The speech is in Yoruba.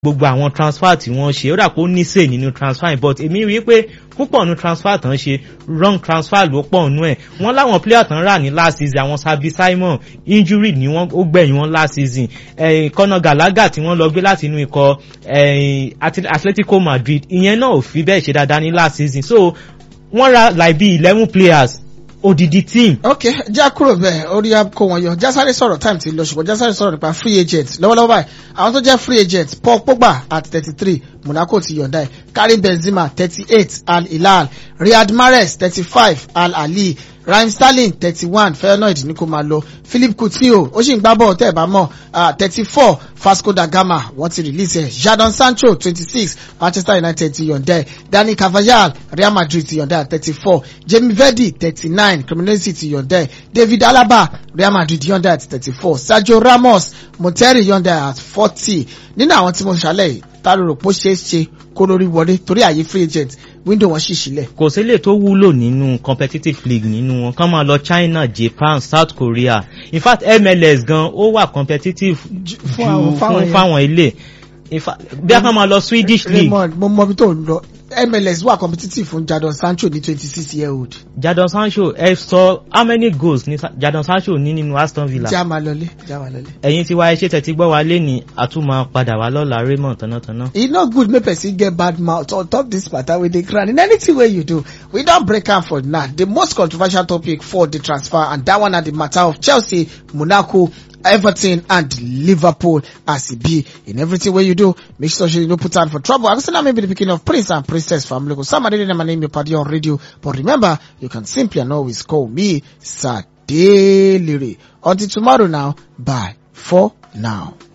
gbogbo àwọn transfer tí wọ́n ṣe ó dà pé ó ní sè nínú transfer but èmi rí i pé púpọ̀ nu transfer tán ṣe wrong transfer ló pọ̀ nú ẹ̀ wọ́n láwọn player tán rà ní last season àwọn Sabi Simon injury ni wọ́n ó gbẹ̀yìn wọn last season kọ́nà Gallagher tí wọ́n lọ gbé láti inú ikọ̀ Atletico Madrid ìyẹn náà ò fi bẹ́ẹ̀ ṣe dáadáa ní last season so wọ́n ra like bí eleven players odidi team. ok já kúrò bẹ́ẹ̀ orí kó wọn yọ jásáré sọ̀rọ̀ time ti lọ ṣùgbọ́n jásáré sọ̀rọ̀ nípa free agent lọ́wọ́lọ́wọ́ báyìí àwọn tó jẹ́ free agent Paul Pogba at thirty three Monaco ti yọ̀ǹda ẹ̀ Karim Benzema thirty eight Al Hilal Riyad Mahrez thirty five Al Ahly Raheem Sterling thirty one Feyenoord ní kó máa lọ Philippe Coutinho ó sì ń gbá bọ́ọ̀ tẹ́ ẹ̀ bá mọ̀ thirty four Vasco da Gama wọ́n ti release ẹ̀ Jadon Sancho twenty six Manchester United ti yọ̀ǹda ẹ̀ Dani Carvajal Real Madrid ti yọ̀ǹda ẹ̀ thirty four Jamie Vardy thirty nine Cremonese ti yọ̀ǹda ẹ̀ David Alaba Real Madrid yọ̀ǹda ẹ̀ thirty four Sergio Ramos Monteri yọ̀ǹda ẹ̀ at forty nínú àwọn tí mo ṣàlẹ̀ yìí ta ló rò pé ó ṣeé ṣe kó lórí wọlé torí àyè free agent window wọn ṣì sílẹ̀. kò sílẹ̀ tó wúlò nínú competitive league nínú wọn kán máa lọ China Japan South Korea in fact MLS gan ó wà competitive ju fún fáwọn ilé bí a kàn máa lọ Swedish league. Raymond mo mọ ibi tó ń lọ MLS wà competitive fún Jadon Sancho ní twenty six year old. Jadon Sancho ẹ sọ how many goals ni Jadon Sancho ní nínú Aston Villa. já máa lọlé já máa lọlé. ẹ̀yin tí wá ẹ ṣe tẹ̀tí gbọ́ wa lé ní àtúmọ̀ padà wá lọ́la Raymond tánátáná. e no good make person get bad mouth on top this matter wey dey ground in anything wey you do we don break am for now the most controversial topic for the transfer and that one na the matter of Chelsea Monaco Everton and Liverpool as e be in everything wey you do make sure you no put hand for trouble I go say na me be the pikin of prince and princess family go sam adede na my name your party on radio but remember you can simply and always call me Sadelere until tomorrow now bye for now.